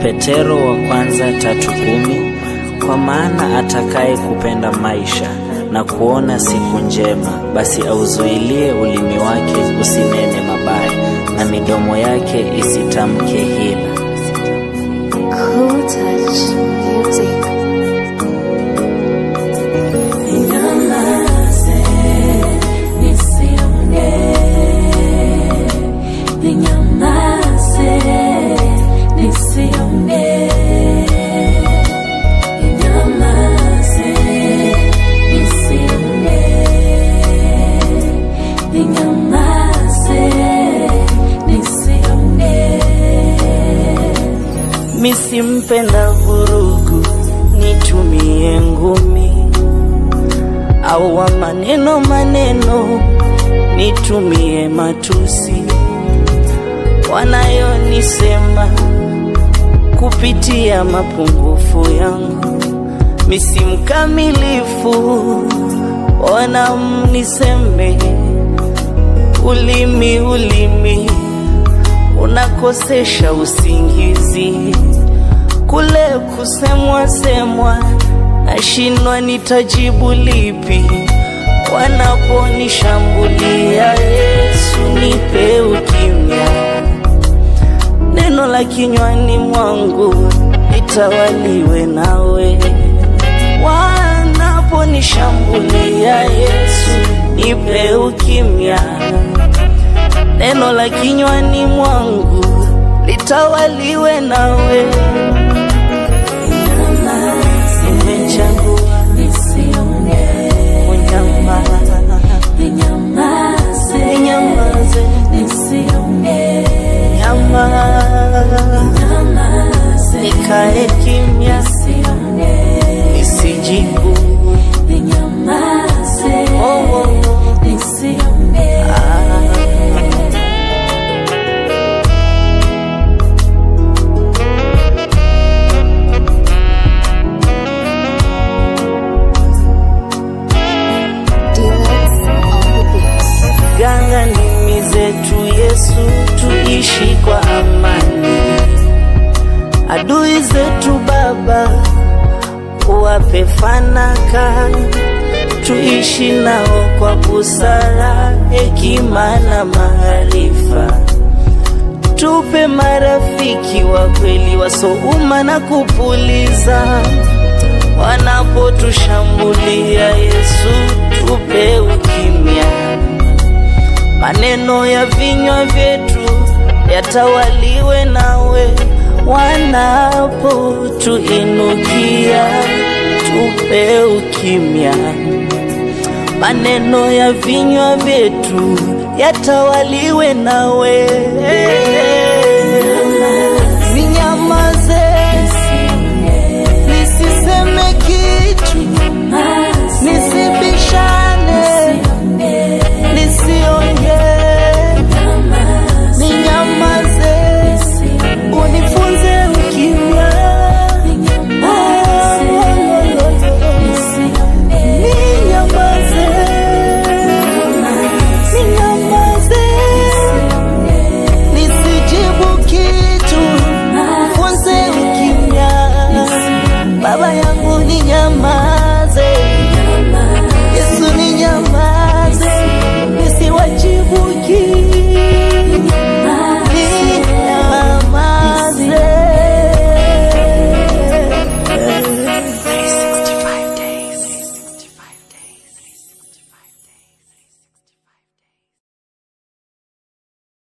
Petero wa kwanza tatu kumi. Kwa maana atakaye kupenda maisha na kuona siku njema, basi auzuilie ulimi wake usinene mabaya, na midomo yake isitamke hila. Cool touch music. Ninyamaze, nisiongee. Ninyamaze, nisiongee. Ninyamaze, nisiongee. Ninyamaze, nisiongee. Misimpenda vurugu, nitumie ngumi au wa maneno maneno, nitumie matusi wanayonisema kupitia mapungufu yangu. Misi mkamilifu, ona mniseme, ulimi ulimi unakosesha usingizi, kule kusemwa semwa, nashindwa nitajibu lipi wanaponishambulia. Yesu, nipe ukimya, neno la kinywani mwangu litawaliwe nawe. Wanaponishambulia, Yesu, nipe ukimya neno la kinywani mwangu litawaliwe nawe. Nimechagua kunyamaza, ninyamaze, nyamaza, nikae kimya, nisijibu. Oh, oh, oh. Ah. Deluxe on the beats. Ganga ndimi zetu Yesu, tuishi kwa amani. Adui zetu Baba, uwape fanaka, tuishi nao kwa busara, hekima na maarifa. Tupe marafiki wa kweli wasouma na kupuliza wanapotushambulia. Yesu, tupe ukimya maneno ya vinywa vyetu yatawaliwe nawe, wanapotuinukia tupe ukimya. Maneno ya vinywa vyetu yatawaliwe nawe,